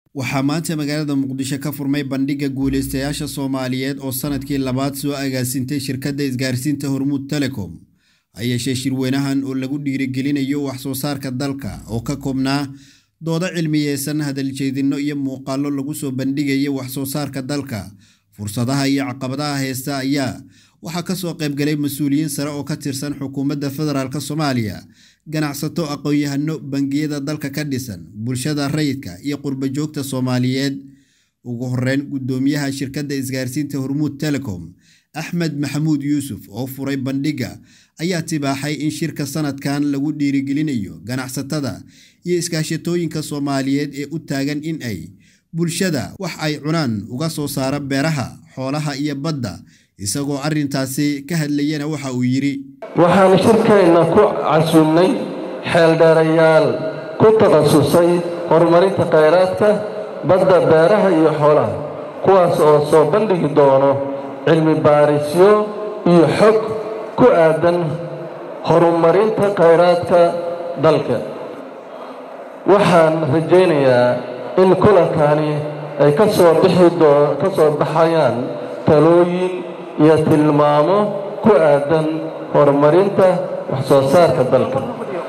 waxaa maanta magaalada muqdisho ka furmay bandhigga guulaystayaasha soomaaliyeed oo sanadkii labaad soo agaasintay shirkadda isgaarsiinta hormuud telecom ha yeeshee shirweynahan oo lagu dhiirigelinayo wax soo saarka dalka oo ka koobnaa doodo cilmiyeysan hadaljeedinno iyo muuqaallo lagu soo bandhigayo wax soo saarka dalka fursadaha iyo caqabadaha heesta ayaa waxaa ka soo qaybgalay mas-uuliyiin sare oo ka tirsan xukuumadda federaalk soomaaliya ganacsato aqoon-yahano bangiyada dalka ka dhisan bulshada rayidka iyo qurba joogta soomaaliyeed ugu horeyn guddoomiyaha shirkadda isgaarsiinta hormuud telecom axmed maxamuud yuusuf oo furay bandhigga ayaa tibaaxay in shirka sanadkan lagu dhiirigelinayo ganacsatada iyo iskaashatooyinka soomaaliyeed ee u taagan in ay bulshada wax ay cunaan uga soo saara beeraha xoolaha iyo badda isagoo arrintaasi ka hadlayana waxa uu yidhi waxaan shirkeenna ku casuumnay xeeldheerayaal ku takhasusay horumarinta khayraadka badda beeraha iyo xoolaha kuwaas oo soo bandhigi doono cilmi baarisyo iyo xog ku aadan horumarinta khayraadka dalka waxaan rajaynayaa in kulankani ay ka soo ka soo baxayaan talooyin iyo tilmaamo ku aadan horumarinta wax soo saarka dalka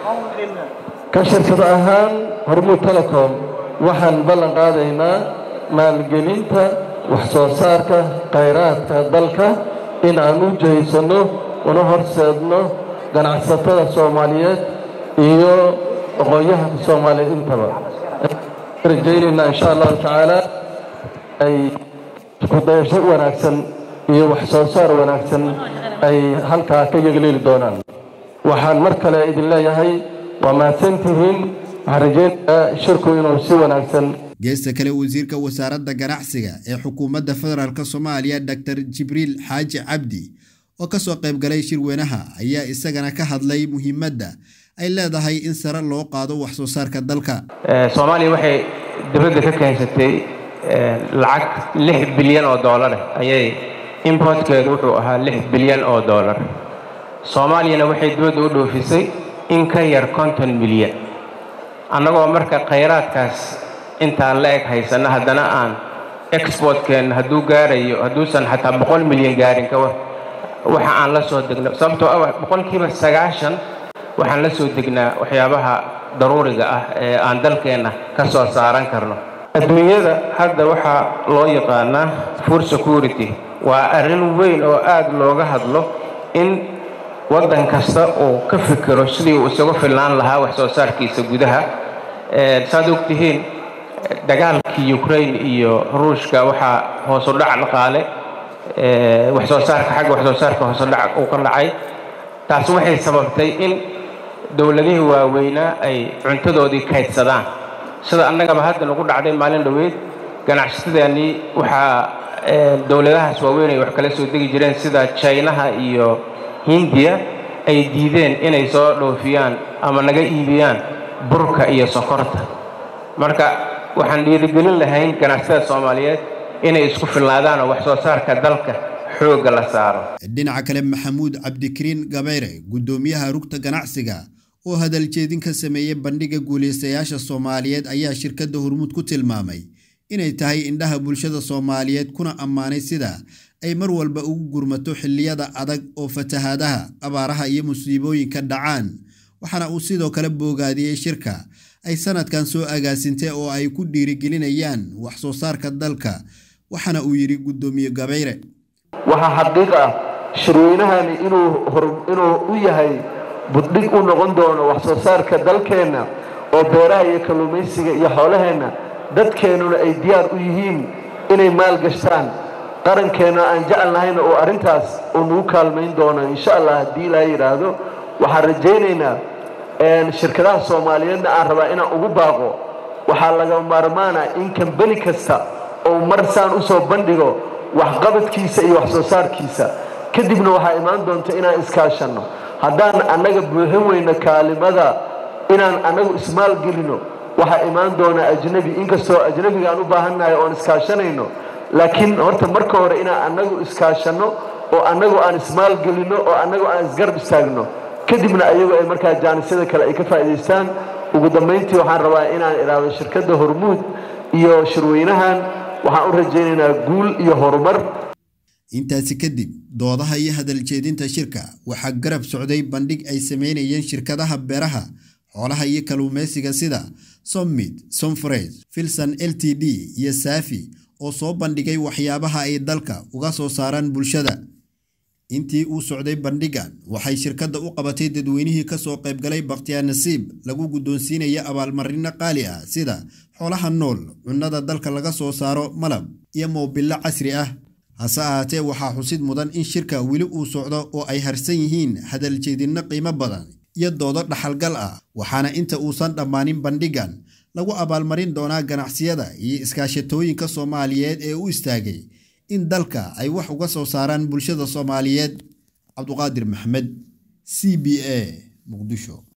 ka shirkad ahaan hormuud telecom waxaan ballan qaadaynaa maalgelinta wax soo saarka khayraadka dalka in aan u jihaysanno una horseedno ganacsatada soomaaliyeed iyo aqoon-yahanka soomaaliyeed intaba rajaynaynaa insha allahu tacaala ay kudayasho wanaagsan iyo wax soo saar wanaagsan ay halkaa ka yegleeli doonaan waxaan mar kale idin leeyahay waa mahadsantihiin waxaan rajaynayaa shirku inuu si wanaagsan geesta kale wasiirka wasaaradda ganacsiga ee xukuumadda federaalk soomaaliya doctor jibriil xaaji cabdi oo ka soo qaybgalay shirweynaha ayaa isagana ka hadlay muhiimadda ay leedahay in sare loo qaado wax soo saarka dalka soomaaliya waxay dibadda ka keensatay lacag lix bilyan oo doolar ayay importkeedu wuxuu ahaa lix bilyan oo doolar soomaaliyana waxay dibadda u dhoofisay in ka yar konton milyan annagoo marka khayraadkaas intaan la eg haysanno haddana aan exportkeenna hadduu gaarayo hadduusan xataa boqol milyan gaarin ka war waxa aan la soo degno sababtoo ah boqolkiiba sagaashan waxaan la soo degnaa waxyaabaha daruuriga ah ee aan dalkeenna ka soo saaran karno adduunyada hadda waxaa loo yaqaanaa food security waa arrin weyn oo aad looga hadlo in waddan kasta uu ka fikiro sidii uu isagu filnaan lahaa wax soo saarkiisa gudaha saad ogtihiin dagaalkii ukraine iyo ruushka waxaa hoosu dhac dhaqaale wax soo saarka xagga wax soo saarka hoosu dhac uu ka dhacay taas waxay sababtay in dowladihii waaweynaa ay cuntadoodii kaydsadaan sida annagaba hadda nagu dhacday maalin dhoweyd ganacsatadeennii waxaa dowladahaas waaweyn ay wax kala soo degi jireen sida jaynaha iyo hindiya ay diideen inay soo dhoofiyaan ama naga iibiyaan burka iyo sokorta marka waxaan dhiirigelin lahayn ganacsatada soomaaliyeed inay isku filnaadaan oo wax soo saarka dalka xoogga la saaro dhinaca kale maxamuud cabdikariin gabayre guddoomiyaha rugta ganacsiga oo hadaljeedin ka sameeyey bandhigga guulaystayaasha soomaaliyeed ayaa shirkadda hormuud ku tilmaamay inay tahay indhaha bulshada soomaaliyeed kuna ammaanay sida ay mar walba ugu gurmato xilliyada adag oo fatahaadaha abaaraha iyo musiibooyinka dhacaan waxaana uu sidoo kale boogaadiyey shirka ay sanadkan soo agaasintay oo ay ku dhiirigelinayaan wax soo saarka dalka waxaana uu yidhi guddoomiye gabayre waxaa xaqiiq ah shirweynahani inuu u yahay buddhig u noqon doono wax soo saarka dalkeenna oo beeraha iyo kalluumaysiga iyo xoolaheenna dadkeennuna ay diyaar u yihiin inay maalgashtaan qarankeenna aan jecel nahayna oo arrintaas uu nagu kaalmayn doono insha allah haddii ilaa yidhaahdo waxaan rajaynaynaa shirkadaha soomaaliyeedna aan rabaa inaan ugu baaqo waxaa laga maarmaana in kambani kasta oo mar saan u soo bandhigo waxqabadkiisa iyo wax soo saarkiisa kadibna waxaa imaan doonta inaan iskaashanno haddaan annaga buuxin weyno kaalimada inaan annagu ismaalgelino waxaa imaan doona ajnebi inkastoo ajnebiga aan u baahannahay oon iskaashanayno laakiin horta marka hore inaan annagu iskaashanno oo annagu aan ismaalgelinno oo annagu aan isgarab istaagno kadibna ayagu ay markaa jaanisyada kale ay ka faa'idaystaan ugu dambayntii waxaan rabaa inaan idhaahdo shirkadda hormuud iyo shirweynahan waxaan u rajaynaynaa guul iyo horumar intaasi kadib doodaha iyo hadaljeedinta shirka waxaa garab socday bandhig ay sameynayeen shirkadaha beeraha xoolaha iyo kalluumeysiga sida sommit somfres filson l t d iyo saafi oo soo bandhigay waxyaabaha ay dalka uga soo saaraan bulshada intii uu socday bandhigan waxay shirkadda u qabatay dadweynihii kasoo qaybgalay bakhtiyaa nasiib lagu guddoonsiinaya abaalmarino qaali ah sida xoolaha nool cunnada dalka laga soo saaro malab iyo moobilo casri ah hase ahaatee waxaa xusid mudan in shirka weli uu socdo oo ay harsan yihiin hadaljeedinno qiimo badan iyo doodo dhaxalgal ah waxaana inta uusan dhammaanin bandhigan lagu abaalmarin doonaa ganacsiyada iyo iskaashatooyinka soomaaliyeed ee u istaagay in dalka ay wax uga soo saaraan bulshada soomaaliyeed cabduqaadir maxmed c b a muqdisho